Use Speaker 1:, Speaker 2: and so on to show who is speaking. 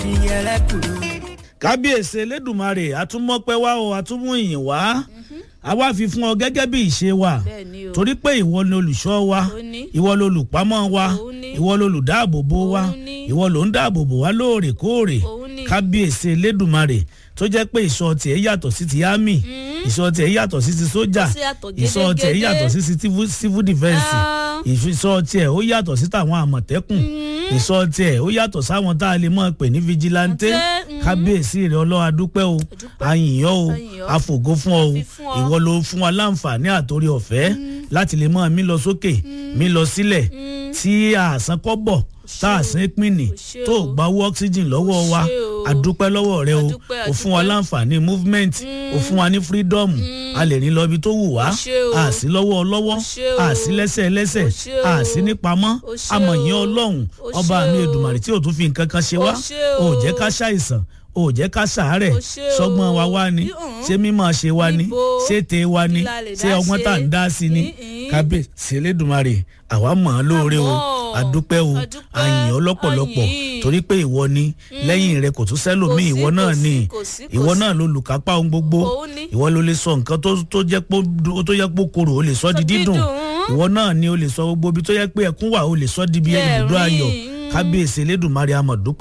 Speaker 1: kábíyèsí elédùnmarè àtúmọ̀pẹ́ wá o àtúmọ̀ ìyìn wá àwa fi fún ọ gẹ́gẹ́ bí ìṣe wa
Speaker 2: Bẹ́ẹ̀ni o.
Speaker 1: torí pé ìwọ ni olùṣọ́ wa
Speaker 2: Ó ní.
Speaker 1: ìwọ ni olùpamọ́ wa
Speaker 2: Òun ní.
Speaker 1: ìwọ ni olùdáàbòbò wa
Speaker 2: Òun ní.
Speaker 1: ìwọ ló ń dáàbòbò wa lóòrèkóòrè
Speaker 2: Òun ní.
Speaker 1: kábíyèsí elédùnmarè tó jẹ́ pé ìṣọ́ tiẹ̀ yàtọ̀ sí ti ámì ìṣọ́ tiẹ̀ yàtọ̀ sí ti sójà
Speaker 2: Ó sì yàtọ̀
Speaker 1: ìṣọ́ tiẹ̀
Speaker 2: gédégédé.
Speaker 1: yàtọ̀ sí ti civil- civil defence
Speaker 2: Ah.
Speaker 1: ìṣọ́ tiẹ̀ ó yàtọ̀ sí tàwọn àmọ̀tẹ́kùn ìṣọ́ tiẹ̀ ó yàtọ̀ sáwọn tá a lè mọ̀ pè ní vigilante
Speaker 2: Ǹjẹ́, mm.
Speaker 1: kábíyèsí rẹ̀ ọlọ́wà dúpẹ́ o
Speaker 2: Adúpẹ́.
Speaker 1: àyìnyọ́ o
Speaker 2: Àyìnyọ́.
Speaker 1: àfògo fún ọ o
Speaker 2: Àfi fún ọ.
Speaker 1: ìwọ ló fún wa láǹfààní àtòrí ọ̀fẹ́ láti lè mọ̀ mí lọ sókè mí lọ sílẹ̀ tí àsán kọ́ bọ̀ tá a sin pínì
Speaker 2: ṣé
Speaker 1: tó
Speaker 2: o.
Speaker 1: gba owó oxygen lọ́wọ́ wa
Speaker 2: ṣé o.
Speaker 1: àdúpẹ́ lọ́wọ́ rẹ o
Speaker 2: Àdúpẹ́,
Speaker 1: o fún wa
Speaker 2: àdúpẹ́.
Speaker 1: láǹfààní movement o fún wa ní freedom a lè rìn lọ ibi tó wù wá
Speaker 2: O ṣé o.
Speaker 1: a sí lọ́wọ́ ọlọ́wọ́
Speaker 2: O ṣé o.
Speaker 1: a sí lẹ́sẹ̀ lẹ́sẹ̀
Speaker 2: O ṣé o.
Speaker 1: a sí ní pamọ́
Speaker 2: O ṣé
Speaker 1: amọ̀yìn
Speaker 2: o.
Speaker 1: ọlọ́run
Speaker 2: O
Speaker 1: ọba
Speaker 2: ṣé
Speaker 1: mi
Speaker 2: o.
Speaker 1: èdùmàrè tí ò tún fi nǹkan kan ṣe
Speaker 2: O
Speaker 1: wá
Speaker 2: ṣé
Speaker 1: o ò
Speaker 2: o.
Speaker 1: jẹ́ ká ṣàìsàn o ò jẹ́ ká ṣàárẹ̀
Speaker 2: O ṣé o.
Speaker 1: sọ́gbọ́n wa wá ni
Speaker 2: Bí- ọ̀hún.
Speaker 1: ṣé mímọ́ ṣe wá ni
Speaker 2: Níbo?
Speaker 1: ṣé tè wa ni
Speaker 2: Kí la lè
Speaker 1: ṣé
Speaker 2: dá
Speaker 1: ọgbọ́n
Speaker 2: ṣe?
Speaker 1: tá à ń dá sí ni
Speaker 2: Ní-ín.
Speaker 1: kábíyèsí elédùnmarè àwa mọ̀ ọ́ lóore o
Speaker 2: Àmọ́.
Speaker 1: àdúpẹ́ o
Speaker 2: Àdúpẹ́.
Speaker 1: àyìn ọ́ lọ́pọ̀lọpọ̀
Speaker 2: Àyìn.
Speaker 1: torí pé ìwọ ni lẹ́yìn rẹ kò tún sẹ́lòmíì
Speaker 2: Kò sí,
Speaker 1: ìwọ náà
Speaker 2: kò sí,
Speaker 1: ni
Speaker 2: kò sí, kò
Speaker 1: ìwọ
Speaker 2: sí.
Speaker 1: náà ló lùkápá ohun gbogbo
Speaker 2: Òun ni.
Speaker 1: ìwọ ló lè sọ nǹkan tó tó jẹ́ pé ó- tó yẹ pé ó korò ó lè sọ di
Speaker 2: Sọ
Speaker 1: dídùn
Speaker 2: dídùn.
Speaker 1: ìwọ náà ni ó lè sọ gbogbo ibi tó yẹ pé ẹkún wà ó lè sọ di bí
Speaker 2: Bí
Speaker 1: ibùdó
Speaker 2: ẹ̀rín.
Speaker 1: ayọ̀ kábíyèsí elédùnmarè àmọ̀ dúpẹ́